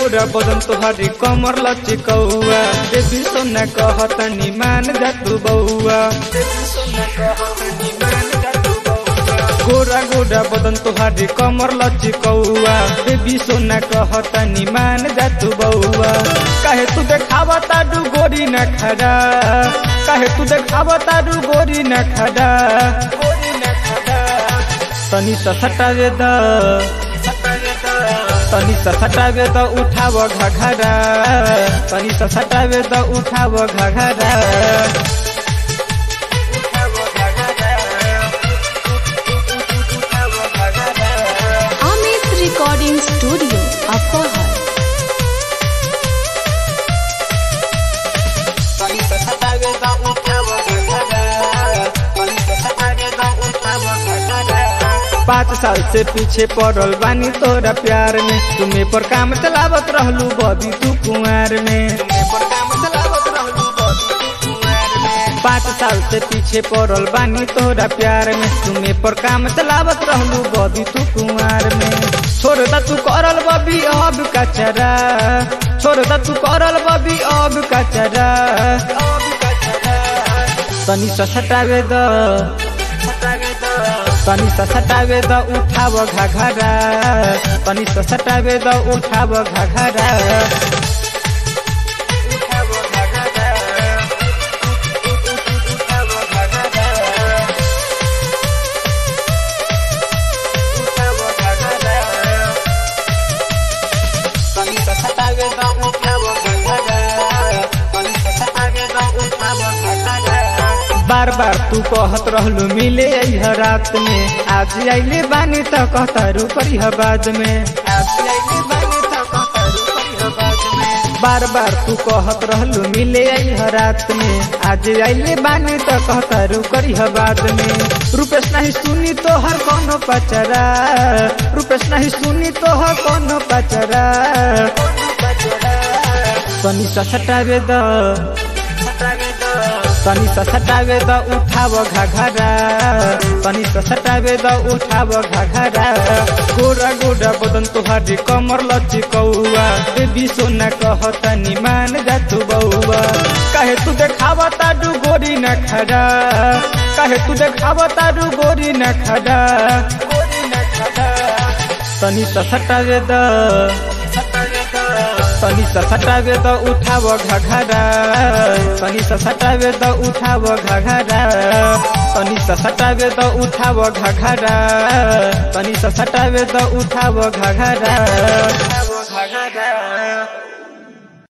गोरा बदन तोहरी कमर लचिकौआ देवी सोना कहतनी मान जा तू बउआ गोरा गोरा बदन तोहरी कमर लचिकौआ देवी सोना कहतनी मान जा तू बउआ काहे तू देखावा ताडू गोरी न खड़ा काहे तू देखावा ताडू गोरी न खड़ा तनी त सटावे द तनी त सटावे द उठाव घघरा तनी त सटावे द उठाव घघरा Amit Recording Studio, Upper तनी त सटावे द उठाव घघरा तनी त सटावे द उठाव घघरा पाँच साल से पीछे पड़ल बानी तोरा प्यार में तुम्हें पर काम चलावत रहलू बबी तू कुंवार में पाँच साल से पीछे पड़ल बानी तोरा प्यार में तुम्हें पर काम चलावत रहलू बबी तू कुंवार में छोड़ दा तू करल बबी अब कचरा छोड़ दा तू करल बबी अब कचरा तनी सा सटावे द तनी सा सटावे द उठाव घघरा तनी सा सटावे द उठाव घघरा बार बार तू कहत रहलू मिले अइह रात में आज आइले बानी त कहतारू करिह बाद में आज आइले बानी त कहतारू करिह बाद में बार बार तू कहत रहलू मिले अइह रात में आज आइले बानी त कहतारू करिह बाद में रुपेश नहीं सुनी तो हर कोनो पचरा रुपेश नहीं सुनी तो हर कोनो पचरा तनी सा सटावे द तनी सा सटावे द उठाव घघरा तनी सा सटावे द उठाव घघरा गोरा गोरा बदन तोहारी कमर लचिकौआ देवी सोना कहतनी मान जा तू बउआ काहे तू देखावा ताडू गोरी न खड़ा काहे तू देखावा ताडू गोरी न खड़ा तनी सा सटावे द तनी सा सटावे द उठाव घघरा तनी सा सटावे द उठाव घघरा तनी सा सटावे द उठाव घघरा तनी सा सटावे द उठाव घघरा